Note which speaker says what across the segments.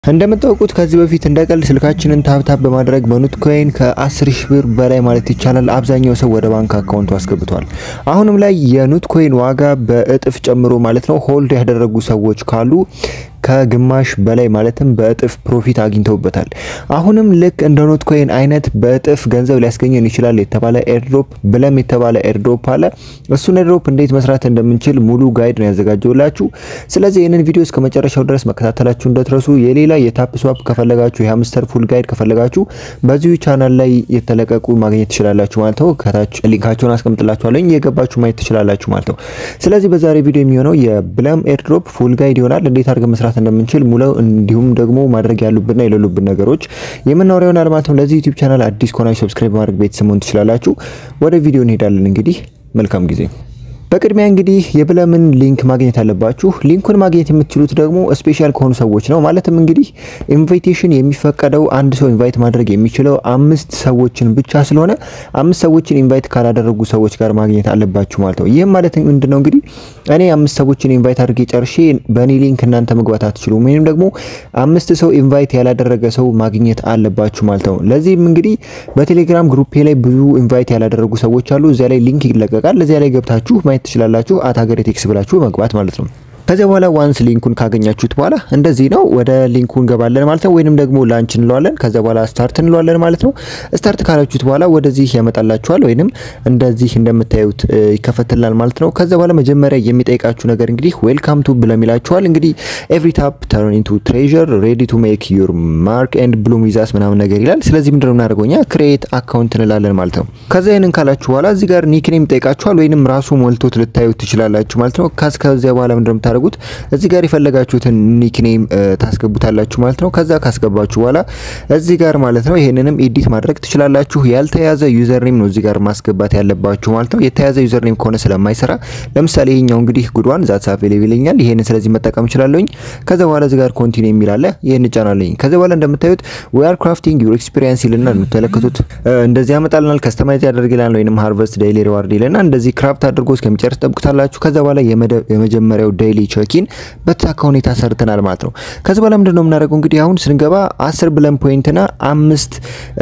Speaker 1: እንደምታውቁት ከዚህ በፊት እንደ ቀልድ ስልካችንን ታብታብ በማድረግ በኑት ኮይን ከ10 ሺህ ብር በላይ ማለት ይቻላል አብዛኛው ሰው ወደ ባንክ አካውንቱ አስገብቷል። አሁንም ላይ የኑት ኮይን ዋጋ በእጥፍ ጨምሮ ማለት ነው ሆልድ ያደረጉ ሰዎች ካሉ ከግማሽ በላይ ማለትም በእጥፍ ፕሮፊት አግኝተውበታል። አሁንም ልክ እንደ ኖት ኮይን አይነት በእጥፍ ገንዘብ ሊያስገኘን ይችላል የተባለ ኤርድሮፕ ብለም የተባለ ኤርድሮፕ አለ። እሱን ኤርድሮፕ እንዴት መስራት እንደምንችል ሙሉ ጋይድ ነው ያዘጋጀውላችሁ። ስለዚህ ይህንን ቪዲዮ እስከ መጨረሻው ድረስ መከታተላችሁ እንደትረሱ። የሌላ የታፕ ስዋፕ ከፈለጋችሁ የሀምስተር ፉል ጋይድ ከፈለጋችሁ በዚሁ ቻናል ላይ የተለቀቁ ማግኘት ትችላላችሁ ማለት ነው። ከታች ሊንካቸውን አስቀምጥላችኋለሁ የገባችሁ ማየት ትችላላችሁ ማለት ነው። ስለዚህ በዛሬ ቪዲዮ የሚሆነው የብለም ኤርድሮፕ ፉል ጋይድ ይሆናል። እንዴት አድርገን መስራት እንደምንችል ሙለው እንዲሁም ደግሞ ማድረግ ያሉብንና የሌሉብን ነገሮች የምናወራው ይሆናል ማለት ነው። ለዚህ ዩቲዩብ ቻናል አዲስ ከሆናችሁ ሰብስክራይብ ማድረግ ቤተሰብ መሆን ትችላላችሁ። ወደ ቪዲዮ እንሄዳለን። እንግዲህ መልካም ጊዜ። በቅድሚያ እንግዲህ የብለምን ሊንክ ማግኘት አለባችሁ። ሊንኩን ማግኘት የምትችሉት ደግሞ ስፔሻል ከሆኑ ሰዎች ነው። ማለትም እንግዲህ ኢንቪቴሽን የሚፈቀደው አንድ ሰው ኢንቫይት ማድረግ የሚችለው አምስት ሰዎችን ብቻ ስለሆነ አምስት ሰዎችን ኢንቫይት ካላደረጉ ሰዎች ጋር ማግኘት አለባችሁ ማለት ነው። ይህም ማለት ምንድነው እንግዲህ እኔ አምስት ሰዎችን ኢንቫይት አድርጌ ጨርሼ በእኔ ሊንክ እናንተ መግባት አትችሉም፣ ወይም ደግሞ አምስት ሰው ኢንቫይት ያላደረገ ሰው ማግኘት አለባችሁ ማለት ነው። ለዚህም እንግዲህ በቴሌግራም ግሩፔ ላይ ብዙ ኢንቫይት ያላደረጉ ሰዎች አሉ። እዚያ ላይ ሊንክ ይለቀቃል። እዚያ ላይ ገብታችሁ ማየት ትችላላችሁ። አት ሀገሬ ቴክስ ብላችሁ መግባት ማለት ነው። ከዚያ በኋላ ዋንስ ሊንኩን ካገኛችሁት በኋላ እንደዚህ ነው ወደ ሊንኩ እንገባለን ማለት ነው። ወይንም ደግሞ ላንች እንለዋለን። ከዚያ በኋላ ስታርት እንለዋለን ማለት ነው። ስታርት ካላችሁት በኋላ ወደዚህ ያመጣላችኋል፣ ወይንም እንደዚህ እንደምታዩት ይከፈትልናል ማለት ነው። ከዚያ በኋላ መጀመሪያ የሚጠይቃችሁ ነገር እንግዲህ ዌልካም ቱ ብለም ይላችኋል። እንግዲህ ኤቭሪ ታፕ ተርን ኢንቱ ትሬዠር ሬዲ ቱ ሜክ ዩር ማርክ ኤንድ ብሉም ዊዛስ ምናምን ነገር ይላል። ስለዚህ ምንድነው የምናደርገው እኛ ክሬት አካውንት እንላለን ማለት ነው። ከዚያ ይህንን ካላችሁ በኋላ እዚህ ጋር ኒክኔም ይጠይቃችኋል፣ ወይንም ራሱ ሞልቶት ልታዩት ትችላላችሁ ማለት ነው። ከዚያ በኋላ ምንድነው የምታደርጉት እዚህ ጋር የፈለጋችሁትን ኒክኔም ታስገቡታላችሁ ማለት ነው። ከዛ ካስገባችሁ በኋላ እዚህ ጋር ማለት ነው ይሄንንም ኤዲት ማድረግ ትችላላችሁ። ያልተያዘ ዩዘርኔም ነው እዚህ ጋር ማስገባት ያለባችሁ ማለት ነው። የተያዘ ዩዘርኔም ከሆነ ስለማይሰራ ለምሳሌ ይሄኛው እንግዲህ ጉድዋን ዛት ሳፍ ይለኛል። ይሄንን ስለዚህ መጠቀም እችላለሁኝ። ከዛ በኋላ እዚህ ጋር ኮንቲኒው የሚል አለ። ይሄን እጫናለሁኝ። ከዛ በኋላ እንደምታዩት ዊ አር ክራፍቲንግ ዩር ኤክስፒሪየንስ ይልና የምትመለከቱት እንደዚህ ያመጣልናል። ከስተማይዝ ያደርግልናል ወይንም ሃርቨስት ዴይሊ ሪዋርድ ይልና እንደዚህ ክራፍት አድርጎ እስከሚጨርስ ጠብቁታላችሁ። ከዛ በኋላ የመጀመሪያው ዴይሊ ቼኪን በተሳካ ሁኔታ ሰርተናል ማለት ነው። ከዚህ በኋላ ምንድነው የምናደርገው እንግዲህ አሁን ስንገባ አስር ብለን ፖይንትና አምስት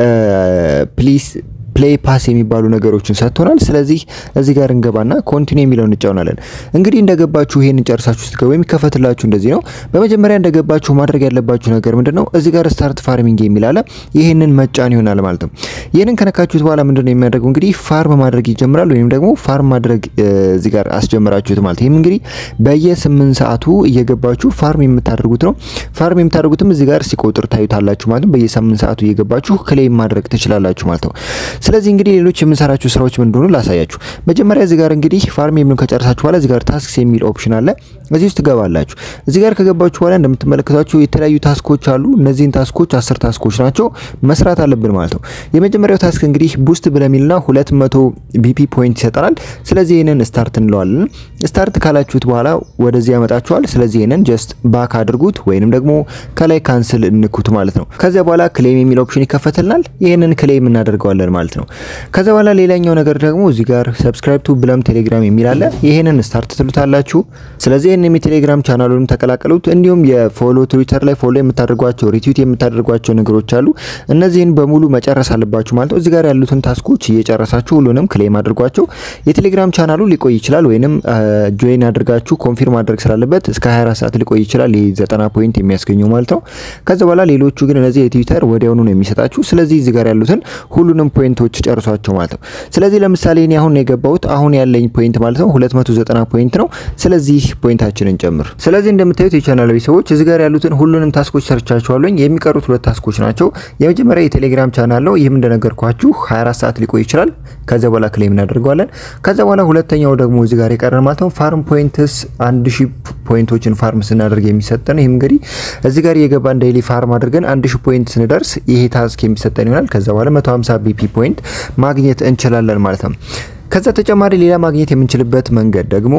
Speaker 1: ፕሊስ ፕሌይ ፓስ የሚባሉ ነገሮችን ሰጥቶናል። ስለዚህ እዚህ ጋር እንገባና ኮንቲኒው የሚለውን እንጫውናለን። እንግዲህ እንደገባችሁ ይሄንን ጨርሳችሁ ስትገቡ የሚከፈትላችሁ እንደዚህ ነው። በመጀመሪያ እንደገባችሁ ማድረግ ያለባችሁ ነገር ምንድነው እዚህ ጋር ስታርት ፋርሚንግ የሚል አለ። ይሄንን መጫን ይሆናል ማለት ነው። ይሄንን ከነካችሁት በኋላ ምንድነው የሚያደርገው እንግዲህ ፋርም ማድረግ ይጀምራል። ወይም ደግሞ ፋርም ማድረግ እዚህ ጋር አስጀምራችሁት ማለት ይሄም እንግዲህ በየስምንት ሰዓቱ እየገባችሁ ፋርም የምታደርጉት ነው። ፋርም የምታደርጉትም እዚህ ጋር ሲቆጥር ታዩታላችሁ ማለት ነው። በየስምንት ሰዓቱ እየገባችሁ ክሌም ማድረግ ትችላላችሁ ማለት ነው። ስለዚህ እንግዲህ ሌሎች የምንሰራቸው ስራዎች ምን እንደሆኑ ላሳያችሁ። መጀመሪያ እዚህ ጋር እንግዲህ ፋርም የሚሉን ከጨረሳችሁ በኋላ እዚህ ጋር ታስክስ የሚል ኦፕሽን አለ። እዚህ ውስጥ ትገባላችሁ። እዚህ ጋር ከገባችሁ በኋላ እንደምትመለከቷቸው የተለያዩ ታስኮች አሉ። እነዚህን ታስኮች አስር ታስኮች ናቸው መስራት አለብን ማለት ነው። የመጀመሪያው ታስክ እንግዲህ ቡስት ብለሚልና 200 ቢፒ ፖይንት ይሰጠናል። ስለዚህ ይህንን ስታርት እንለዋለን። ስታርት ካላችሁት በኋላ ወደዚህ ያመጣችኋል። ስለዚህ ይህንን ጀስት ባክ አድርጉት ወይንም ደግሞ ከላይ ካንስል እንኩት ማለት ነው። ከዚያ በኋላ ክሌም የሚል ኦፕሽን ይከፈትልናል። ይህንን ክሌም እናደርገዋለን ማለት ነው። ከዛ በኋላ ሌላኛው ነገር ደግሞ እዚህ ጋር ሰብስክራይብ ቱ ብለም ቴሌግራም የሚል አለ። ይሄንን ስታርት ትሉታላችሁ። ስለዚህ ይሄንን የቴሌግራም ቻናሉን ተቀላቀሉት። እንዲሁም የፎሎ ትዊተር ላይ ፎሎ የምታደርጓቸው ሪትዊት የምታደርጓቸው ነገሮች አሉ። እነዚህን በሙሉ መጨረስ አለባችሁ ማለት ነው። እዚህ ጋር ያሉትን ታስኮች እየጨረሳችሁ ሁሉንም ክሌም አድርጓቸው። የቴሌግራም ቻናሉ ሊቆይ ይችላል፣ ወይንም ጆይን አድርጋችሁ ኮንፊርም ማድረግ ስላለበት እስከ 24 ሰዓት ሊቆይ ይችላል። ይሄ 90 ፖይንት የሚያስገኘው ማለት ነው። ከዛ በኋላ ሌሎቹ ግን እነዚህ የትዊተር ወዲያውኑ ነው የሚሰጣችሁ። ስለዚህ እዚህ ጋር ያሉትን ሁሉንም ፖይንቶች ጨርሷቸው ማለት ነው። ስለዚህ ለምሳሌ እኔ አሁን የገባሁት አሁን ያለኝ ፖይንት ማለት ነው 290 ፖይንት ነው። ስለዚህ ፖይንታችንን ጨምር። ስለዚህ እንደምታዩት የቻናል ቤተሰቦች እዚህ ጋር ያሉትን ሁሉንም ታስኮች ሰርቻችኋለሁ። የሚቀሩት ሁለት ታስኮች ናቸው። የመጀመሪያ የቴሌግራም ቻናል ነው። ይህም እንደነገርኳችሁ 24 ሰዓት ሊቆይ ይችላል። ከዛ በኋላ ክሌም እናደርገዋለን። ከዛ በኋላ ሁለተኛው ደግሞ እዚህ ጋር የቀረን ማለት ነው ፋርም ፖይንትስ 1000 ፖይንቶችን ፋርም ስናደርግ የሚሰጠን ይህም እንግዲህ እዚህ ጋር የገባን ዴይሊ ፋርም አድርገን 1000 ፖይንት ስንደርስ ይሄ ታስክ የሚሰጠን ይሆናል። ከዛ በኋላ 150 ቢፒ ፖይንት ማግኘት እንችላለን ማለት ነው። ከዛ ተጨማሪ ሌላ ማግኘት የምንችልበት መንገድ ደግሞ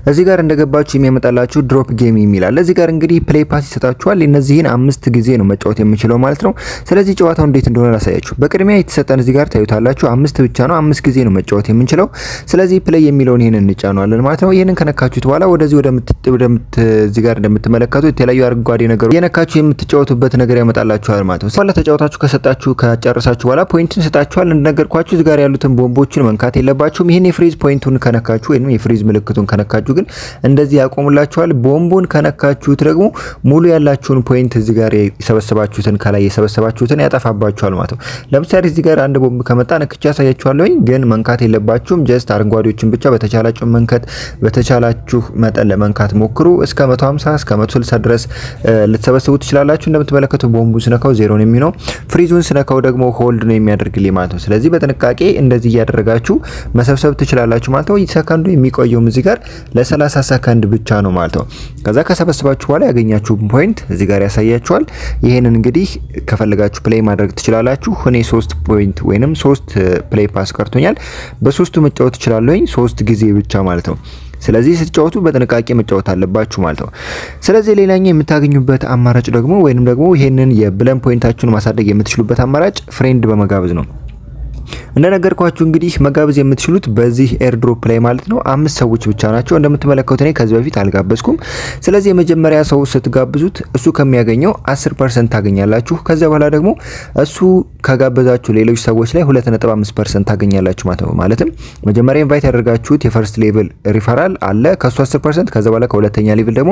Speaker 1: እዚህ ጋር እንደገባችሁ የሚያመጣላችሁ ድሮፕ ጌም የሚላል እዚህ ጋር እንግዲህ ፕሌይ ፓስ ይሰጣችኋል። እነዚህን አምስት ጊዜ ነው መጫወት የምችለው ማለት ነው። ስለዚህ ጨዋታው እንዴት እንደሆነ ላሳያችሁ። በቅድሚያ የተሰጠን እዚህ ጋር ታዩታላችሁ። አምስት ብቻ ነው፣ አምስት ጊዜ ነው መጫወት የምንችለው። ስለዚህ ፕሌይ የሚለውን ይሄንን እንጫነዋለን ማለት ነው። ይሄንን ከነካችሁት በኋላ ወደዚህ ወደምት እዚህ ጋር እንደምትመለከቱት የተለያዩ አረንጓዴ ነገሮች የነካችሁ የምትጫወቱበት ነገር ያመጣላችኋል ማለት ነው። በኋላ ተጫወታችሁ ከሰጣችሁ ከጨረሳችሁ በኋላ ፖይንትን ሰጣችኋል። እንደነገርኳችሁ እዚህ ጋር ያሉትን ቦምቦችን መንካት የለባችሁም። ይህን የፍሪዝ ፖይንቱን ከነካችሁ ወይም የፍሪዝ ምልክቱን ከነካችሁ ግን እንደዚህ ያቆሙላችኋል። ቦምቡን ከነካችሁት ደግሞ ሙሉ ያላችሁን ፖይንት እዚህ ጋር የሰበሰባችሁትን ከላይ የሰበሰባችሁትን ያጠፋባችኋል ማለት ነው። ለምሳሌ እዚህ ጋር አንድ ቦምብ ከመጣ ነክቻ ያሳያችኋለሁኝ፣ ግን መንካት የለባችሁም። ጀስት አረንጓዴዎችን ብቻ በተቻላችሁ መንከት በተቻላችሁ መጠን ለመንካት ሞክሩ። እስከ 150 እስከ 160 ድረስ ልትሰበስቡ ትችላላችሁ። እንደምትመለከቱ ቦምቡን ስነካው ዜሮ ነው የሚሆነው። ፍሪዙን ስነካው ደግሞ ሆልድ ነው የሚያደርግልኝ ማለት ነው። ስለዚህ በጥንቃቄ እንደዚህ እያደረጋችሁ መሰብሰብ ትችላላችሁ ማለት ነው። ሰከንዱ የሚቆየውም እዚህ ጋር ለ30 ሰከንድ ብቻ ነው ማለት ነው። ከዛ ከሰበስባችሁ በኋላ ያገኛችሁ ፖይንት እዚህ ጋር ያሳያችኋል። ይህንን እንግዲህ ከፈለጋችሁ ፕሌይ ማድረግ ትችላላችሁ። እኔ ሶስት ፖይንት ወይንም ሶስት ፕሌይ ፓስ ቀርቶኛል። በሶስቱ መጫወት ትችላለሁኝ ሶስት ጊዜ ብቻ ማለት ነው። ስለዚህ ስትጫወቱ በጥንቃቄ መጫወት አለባችሁ ማለት ነው። ስለዚህ ሌላኛው የምታገኙበት አማራጭ ደግሞ ወይንም ደግሞ ይሄንን የብለን ፖይንታችሁን ማሳደግ የምትችሉበት አማራጭ ፍሬንድ በመጋበዝ ነው። እንደነገርኳችሁ እንግዲህ መጋበዝ የምትችሉት በዚህ ኤርድሮፕ ላይ ማለት ነው። አምስት ሰዎች ብቻ ናቸው። እንደምትመለከቱት እኔ ከዚህ በፊት አልጋበዝኩም። ስለዚህ የመጀመሪያ ሰው ስትጋብዙት እሱ ከሚያገኘው 10% ታገኛላችሁ። ከዚያ በኋላ ደግሞ እሱ ከጋበዛችሁ ሌሎች ሰዎች ላይ 2.5% ታገኛላችሁ ማለት ነው። ማለትም መጀመሪያ ኢንቫይት ያደርጋችሁት የፈርስት ሌቭል ሪፈራል አለ ከሱ 10% ከዛ በኋላ ከሁለተኛ ሌቭል ደግሞ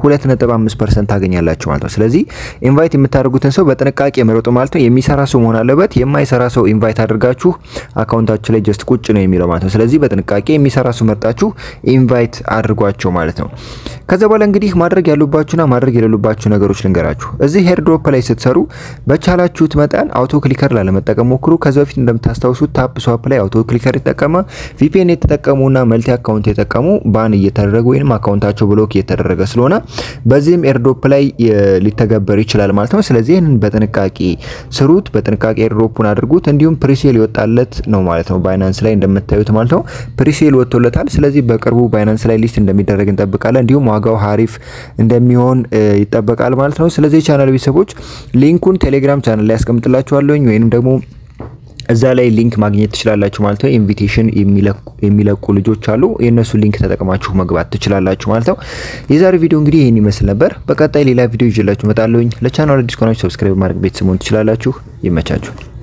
Speaker 1: 2.5% ታገኛላችሁ ማለት ነው። ስለዚህ ኢንቫይት የምታደርጉትን ሰው በጥንቃቄ መረጡ ማለት ነው። የሚሰራ ሰው መሆን አለበት። የማይሰራ ሰው ኢንቫይት አድርጋችሁ አካውንታችሁ ላይ ጀስት ቁጭ ነው የሚለው ማለት ነው። ስለዚህ በጥንቃቄ የሚሰራ ሰው መርጣችሁ ኢንቫይት አድርጓቸው ማለት ነው። ከዛ በኋላ እንግዲህ ማድረግ ያሉባችሁና ማድረግ የሌሉባችሁ ነገሮች ልንገራችሁ። እዚህ ሄርድሮፕ ላይ ስትሰሩ በቻላችሁት መጠን አውቶ ክሊከር ላለመጠቀም ሞክሩ። ከዚ በፊት እንደምታስታውሱት ታፕ ስዋፕ ላይ አውቶ ክሊከር የተጠቀመ ቪፒኤን የተጠቀሙና መልቲ አካውንት የተጠቀሙ ባን እየተደረገ ወይም አካውንታቸው ብሎክ እየተደረገ ስለሆነ በዚህም ኤርድሮፕ ላይ ሊተገበር ይችላል ማለት ነው። ስለዚህ ይህንን በጥንቃቄ ስሩት፣ በጥንቃቄ ኤርድሮፑን አድርጉት። እንዲሁም ፕሪሴል ይወጣለት ነው ማለት ነው። ባይናንስ ላይ እንደምታዩት ማለት ነው ፕሪሴል ወጥቶለታል። ስለዚህ በቅርቡ ባይናንስ ላይ ሊስት እንደሚደረግ እንጠብቃለን። እንዲሁም ዋጋው ሀሪፍ እንደሚሆን ይጠበቃል ማለት ነው። ስለዚህ የቻናል ቤተሰቦች ሊንኩን ቴሌግራም ቻናል ላይ ያስቀምጥላችኋለሁኝ ወይንም ደግሞ እዛ ላይ ሊንክ ማግኘት ትችላላችሁ ማለት ነው። ኢንቪቴሽን የሚለቁ ልጆች አሉ። የእነሱ ሊንክ ተጠቅማችሁ መግባት ትችላላችሁ ማለት ነው። የዛሬ ቪዲዮ እንግዲህ ይህን ይመስል ነበር። በቀጣይ ሌላ ቪዲዮ ይዤላችሁ እመጣለሁኝ። ለቻናሉ አዲስ ከሆናችሁ ሰብስክራይብ ማድረግ ቤተሰቡን ትችላላችሁ። ይመቻችሁ።